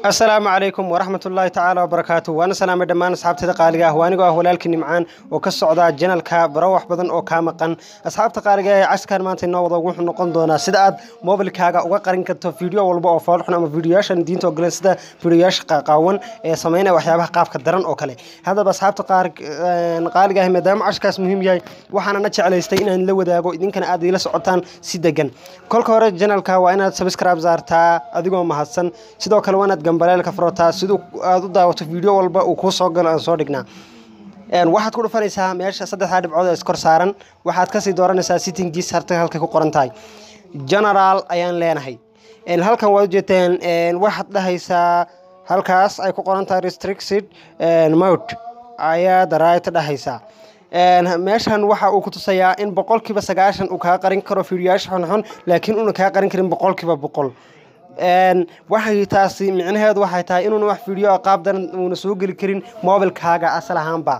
asalaamu calaykum waraxmat ullaahi tacaala wabarakaatu waana salaamay dhammaan asxaabtada qaaliga ah waa anigoo ah walaalkii nimcaan oo ka socda janalka baro wax badan oo kaa maqan asxaabta qaaliga ee caskan maanta inoo wada wuxuu noqon doonaa sida aad mobilkaaga uga qarin karto video walba oo foolxun ama videoyaashan diinta ogoleen sida videoyaasha qaaqaawan ee sameynaya waxyaabaha qaabka daran oo kale haddaba asxaabta qaaliga ah maadaama cashkaas muhiim yahay waxaanana jeclaystay inaan la wadaago idinkana aad ila socotaan si degan kolka hore janalka waa inaad subscribe saartaa adigoo mahadsan sidoo kale waa inaad gambaleelka furataa siduu aad u daawato video walba uu kuu soo galo aan soo dhignaa waxaad ku dhufanaysaa meesha saddexdaa dhibcood ee iskor saaran waxaad kasii dooranaysaa sittingiis harta halkay ku qoran tahay generaal ayaan leenahay halkan waad ujeeteen waxaad dhahaysaa halkaas ay ku qoran tahay restricted mode ayaad right dhahaysaa meeshan waxa uu ku tusayaa in boqolkiiba sagaashan uu kaa qarin karo fiidiyoyaasha xunxun laakiin uuna kaa qarin karin boqolkiiba boqol waxay taasi micnaheedu waxay tahay inuuna wax fiideo qaab daran uuna soo geli karin mobilkaaga asal ahaanba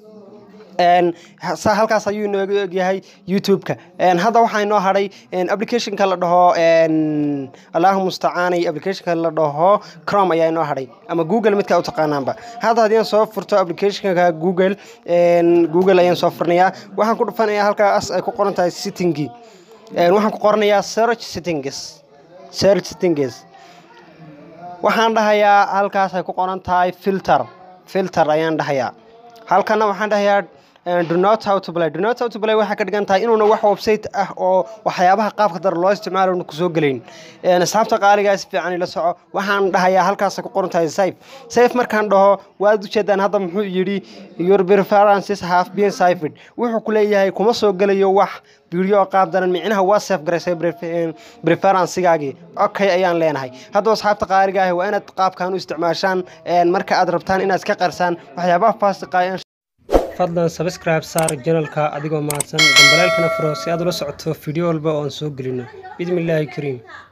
halkaas ayuu inooga egyahay youtube-ka hadda waxaa inoo hadhay applicationka la dhaho allahu mustacaanay applicationka la dhaho crom ayaa inoo hadhay ama google midka u taqaanaanba hadda haddii aan soo furto applicationka google google ayaan soo furnayaa waxaan ku dhufanayaa halkaas ay ku qoran tahay sittingi waxaan ku qoranayaa search settings search settings waxaan dhahayaa halkaas ay ku qoran tahay filter filter ayaan dhahayaa halkana waxaan dhahayaa do not how to play do not how to play waxay ka dhigan tahay inuuna wax website ah oo waxyaabaha qaabka dar loo isticmaalo una kusoo gelayn asxaabta qaaligaa si fiican ila soco waxaan dhahayaa halkaas ay ku qoran tahay safe safe markaan dhaho waad ujeedaan hadda muxuu yidhi your preferences have been sifed wuxuu ku leeyahay kuma soo gelayo wax video qaab daran micnaha waa safe garaysay preferensigaagii okay ayaan leenahay haddaba asxaabta qaaliga ah waa inaad qaabkan u isticmaashaan marka aad rabtaan inaad iska qarsaan waxyaabaha faasiqa fadlan sabscribe saar janalka adigoo mahadsan gambaleelkana furo si aad ula socoto video walba oo aan soo gelino bismi illaahi kariim